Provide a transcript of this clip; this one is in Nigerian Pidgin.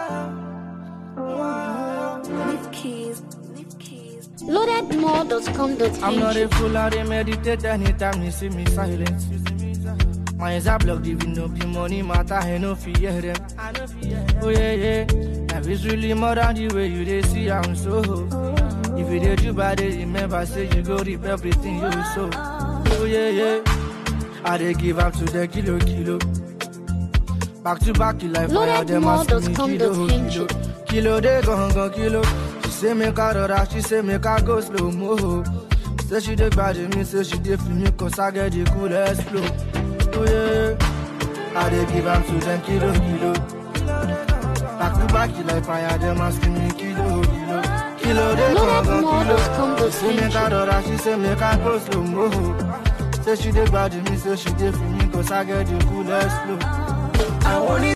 Leave keys. Leave keys. Loadedmore.com.ng. I'm not a fool, I dey meditate anytime you see me silent. My eyes are blocked, even though the money matter, I no fear them. Oh yeah, yeah. Life is really more than the way you they see I'm so. If you did you bad, they remember say you go reap everything you sow. Oh yeah, yeah. I dey give up to the kilo kilo. Back to back, you like fire, them asking me kilo kilo. Kilo they gon' gon' kilo. She say make I rora, she say make I go slow mo. Say she dey bad me, say she dey feel me, cause I get the coolest flow. Oh yeah, I dey give up to them kilo kilo. Back to back, you like fire, them asking me kilo kilo. Kilo they gon' gon' kilo. She say make I rora, she say make I go slow mo. Say she dey bad me, say she dey feel me, cause I get the coolest flow. àwọn oní